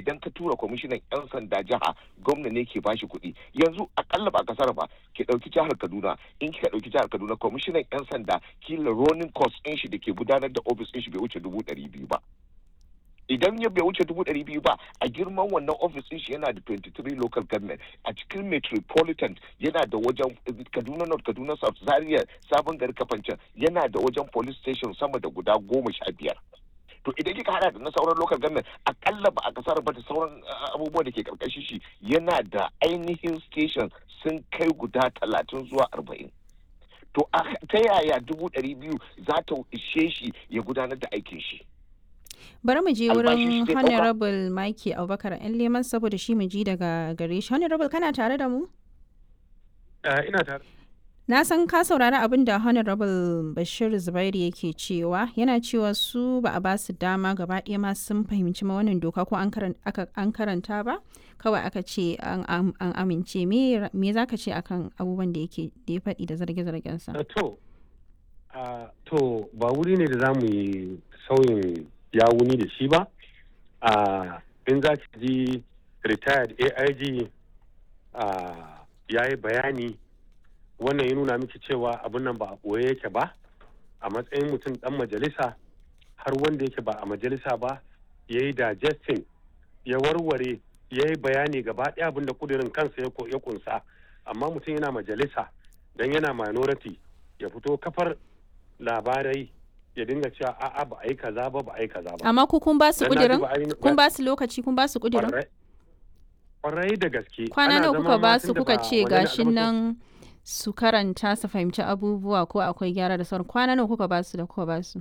idan ka tura kwamishinan yan sanda jiha gwamna ne ke bashi kuɗi yanzu akalla ba kasar ba ki ɗauki jihar kaduna in kika ɗauki jihar kaduna kwamishinan yan sanda kila running cost ɗin shi da ke gudanar da ofis ɗin shi bai wuce dubu ɗari biyu ba idan ya bai wuce dubu ɗari biyu ba a girman wannan ofis ɗin shi yana da 23 local government a cikin metropolitan yana da wajen kaduna north kaduna south zaria sabon gari kafancan yana da wajen police station sama da guda goma sha biyar to idan kika hada da na sauran local government akalla ba a kasar ba da sauran abubuwa da ke karkashin shi yana da ainihin station sun kai guda talatin zuwa arba'in to ta yaya dubu ɗari biyu za ta ishe shi ya gudanar da aikin shi bari mu je wurin honorable Mike Abubakar yan leman saboda shi mu ji daga gare shi honorable kana tare da mu ina tare na san ka saurari abin da honorable bashir zubairu yake cewa yana cewa su ba a ba su dama gaba ɗaya ma sun fahimci ma wannan doka ko an karanta ba kawai aka ce an amince me za ka ce akan abubuwan da yake da ya faɗi da zarge-zargensa to to ba wuri ne da za mu yi sauyin ya wuni da shi ba in za ki ji retired aig ya yi bayani wannan ya nuna miki cewa abin nan ba a ɓoye yake ba a matsayin mutum ɗan majalisa har wanda yake ba a majalisa ba ya yi digesting ya warware ya yi bayani gaba ɗaya abin da kudirin kansa ya kunsa amma mutum yana majalisa don yana minority ya fito kafar labarai ya dinga cewa a'a ba a yi kaza ba ba a yi kaza ba amma ku kun ba su kudirin kun ba su lokaci kun ba su kudirin kwarai da gaske kwana nawa kuka ba su kuka ce gashin nan su karanta su fahimci abubuwa ko akwai gyara da sauran kwana nawa kuka ba su da kuka ba su